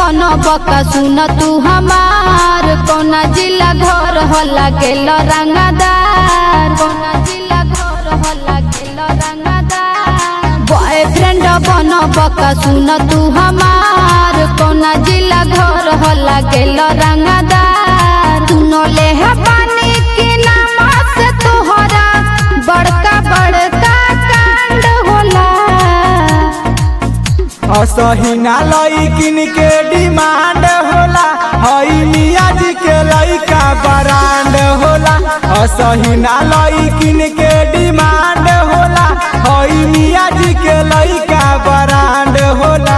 बका सुन तू हमार कौना जिला घर होला गेल रंगदार कौना जिला घर होला गेल रंगदार बॉयफ्रेंड बन बका सुन तू हमार कौना जिला घर होला गेल रंगदार सुनो ले है पानी के नाम से तोहरा बड़का बड़का कांड होला असहिना लईकिन के डिमांड होला हई मियाँ जी के लइका ब्रांड होला असहिना लईकिन के डिमांड होला हई मियाँ जी के लइका ब्रांड होला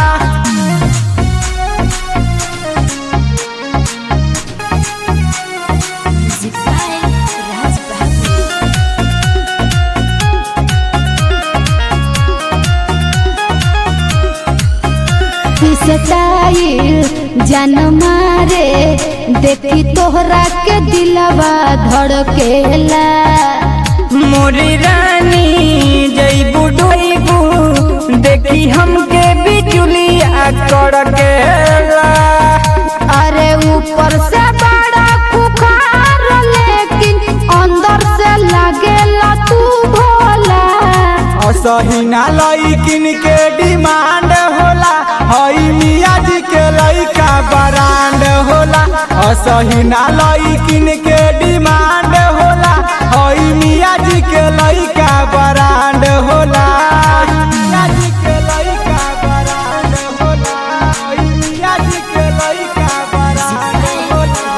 फिसटाइल जन मारे देखी तोहरा के दिलवा धड़केला मोरी रानी जईबू डोईबू देखी हमके बिजुलिया कड़केला अरे ऊपर से बड़ा खुखार लेकिन अंदर से लगेला तू भोला असहिना लईकिन के डिमांड होला हई मियाँ जी के लइका ब्रांड होला असहिना लईकिन के डिमांड होला हई मियाँ जी के लइका ब्रांड होला मियाँ जी के लइका ब्रांड होला हई मियाँ जी के लइका ब्रांड होला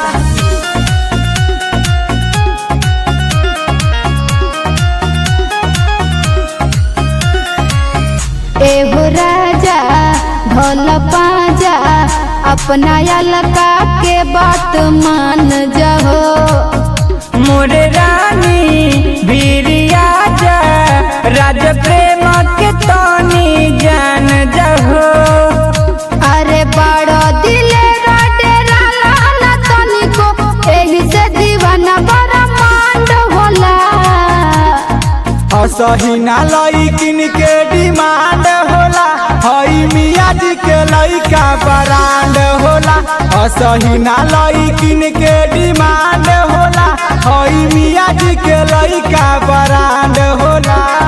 एहो राजा ढोल पाजा अपना अलका के बात मान जाओ मोरे रानी वीरिया जा राज प्रेम के तनी जान जहो अरे बड़ो दिले डेरा लाना तनिको एही से दीवाना बड़ा मांड होला असहिना लईकिन के डिमांड होला हई मियाँ जी के लइका ब्रांड होला असहिना लईकिन के डिमांड होला हई मियाँ जी के लइका ब्रांड होला